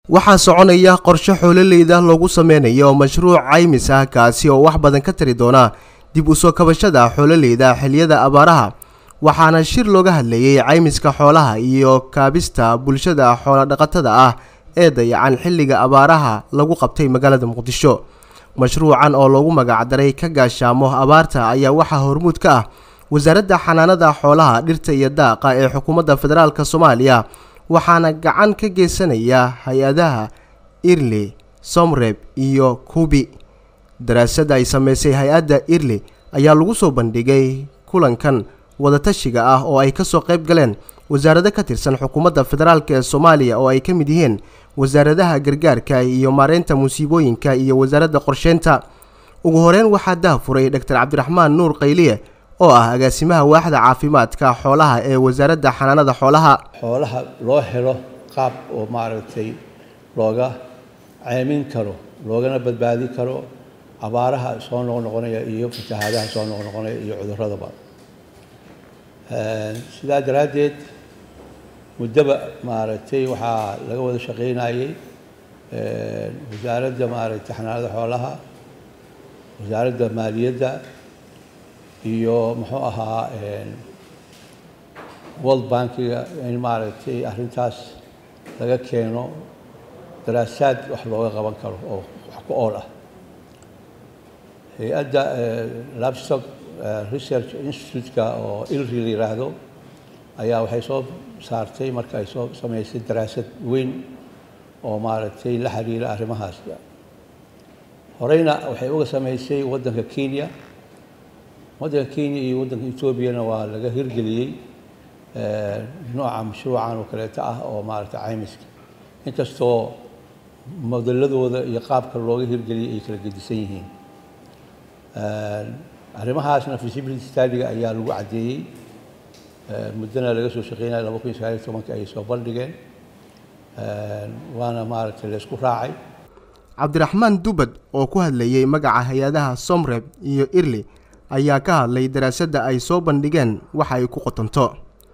waxaa soconaya qorshe xoololeyda loogu sameynayo mashruuc caymis ah kaasi oo wax badan ka tari doona dib u soo kabashada xoololeyda xiliyada abaaraha waxaana shir looga hadlayey caymiska xoolaha iyo kaabista bulshada xoolodhaqatada ah ee dayacan xilliga abaaraha lagu qabtay magaalada muqdisho mashruucan oo loogu magacdaray ka gaashaamo abaarta ayaa waxaa hormuud ka ah wasaaradda xanaanada xoolaha dhirta iyo daaqa ee xukuumadda federaalk soomaaliya waxaana gacan ka geysanaya hay-adaha irli somreb iyo kubi daraasadda ay sameysay hay-adda irli ayaa lagu soo bandhigay kulankan wadatashiga ah oo ay kasoo qayb galeen wasaarado ka tirsan xukuumadda federaalk ee soomaaliya oo ay ka mid yihiin wasaaradaha gargaarka iyo maareynta musiibooyinka iyo wasaaradda qorsheynta ugu horeyn waxaa dahafuray doctor cabdiraxmaan nuur qayliye oo ah agaasimaha waaxda caafimaadka xoolaha ee wasaaradda xanaanada xoolaha xoolaha loo helo qaab oo maaragtay looga ceymin karo loogana badbaadi karo abaaraha soo noqnoqonaya iyo fatahaadaha soo noqnoqonaya iyo cuduradaba sidaa daraaddeed muddaba maaragtay waxaa laga wada shaqaynayey wasaaradda maaragtay xanaanada xoolaha wasaaradda maaliyadda iyo muxuu ahaa world bankiga in maaragtay arrintaas laga keeno daraasaad wax looga qaban karo oo wax ku ool ah hay-adda labstock research institute-ka oo ilri la yiraahdo ayaa waxay soo saartay marka ay soo sameysay daraasad weyn oo maaragtay la xiriira arrimahaas horeyna waxay uga sameysay waddanka kenya waddanka kenya iyo waddanka etoobiyana waa laga hirgeliyey nooca mashruucan oo kaleeto ah oo maaragtay caymiska inkastoo modeladooda iyo qaabka looga hirgeliyey ay kala gedisan yihiin arrimahaasna feasibility studyga ayaa lagu caddeeyey muddana laga soo shaqeynaya laba kun iyo sagaaliyo tobanka ay soo bandhigeen waana maaragtay la isku raacay cabdiraxmaan dubad oo ku hadlayey magaca hay-adaha somreb iyo irli ayaa ka hadlay daraasadda ay soo bandhigeen waxa ay ku qotonto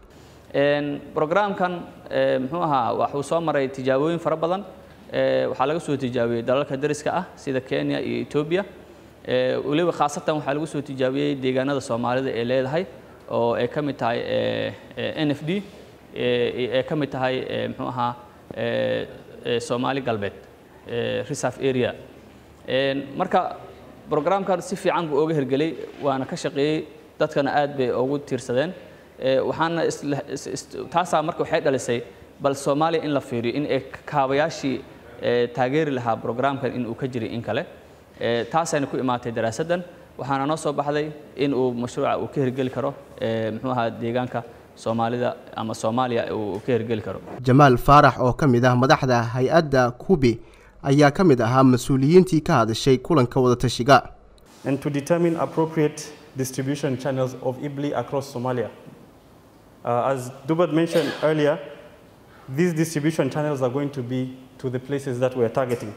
brograamkan muxuu ahaa waxuu soo maray tijaabooyin fara badan waxaa laga soo tijaabiyey dalalka dariska ah sida kenya iyo etoobiya weliba khaasatan waxaa lagu soo tijaabiyey deegaanada soomaalida ee leedahay oo ay ka mid tahay n f d ay ka mid tahay muxuu ahaa soomaali galbeed reserve area marka brograamkan si fiican buu ooga hirgelay waana ka shaqeeyey dadkana aad bay ugu tiirsadeen waxaana taasaa marka waxay dhalisay bal soomaaliya in la fiiriyo in ay kaabayaashii taageeri lahaa brograamkan in uu ka jiray in kale taasayna ku imaatay daraasaddan waxaana noo soo baxday in uu mashruuca uu ka hirgeli karo muxuu ahaa deegaanka soomaalida ama soomaaliya uu ka hirgeli karo jamaal faarax oo ka mid ah madaxda hay-adda kubi ayaa ka mid ahaa mas-uuliyiintii ka hadashay kulanka wadatashiga and to determine appropriate distribution channels of IBLI across Somalia. Uh, as Dubad mentioned earlier, these distribution channels are going to be to the places that we're targeting.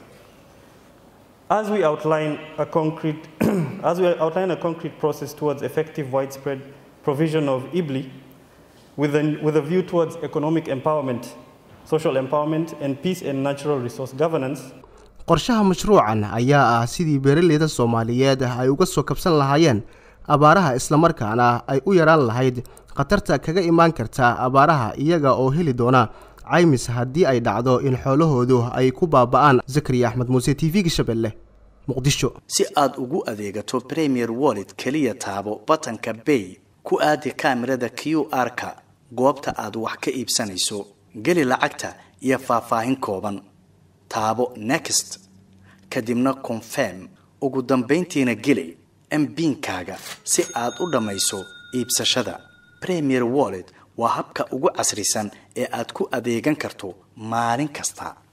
As we outline a concrete, as we outline a concrete process towards effective widespread provision of IBLI, with a, with a view towards economic empowerment, social empowerment, and peace and natural resource governance, qorshaha mashruucan ayaa ah sidii beeraleyda soomaaliyeed ay uga soo kabsan lahaayeen abaaraha islamarkaana ay u yaraan lahayd khatarta kaga imaan karta abaaraha iyaga oo heli doona caymis haddii ay dhacdo in xoolahoodu ay ku baaba'aan zakariya axmed muuse t v-ga shabeelle muqdisho si aad ugu adeegato premier wallet keliya taabo batanka bay ku aadi kaamirada q r-ka goobta aad wax ka iibsanayso geli lacagta iyo faahfaahin kooban taabo next kadibna confirm ugu dambayntiina geli mbiinkaaga si aad u dhammayso iibsashada premier wallet waa habka ugu casrisan ee aad ku adeegan karto maalin kasta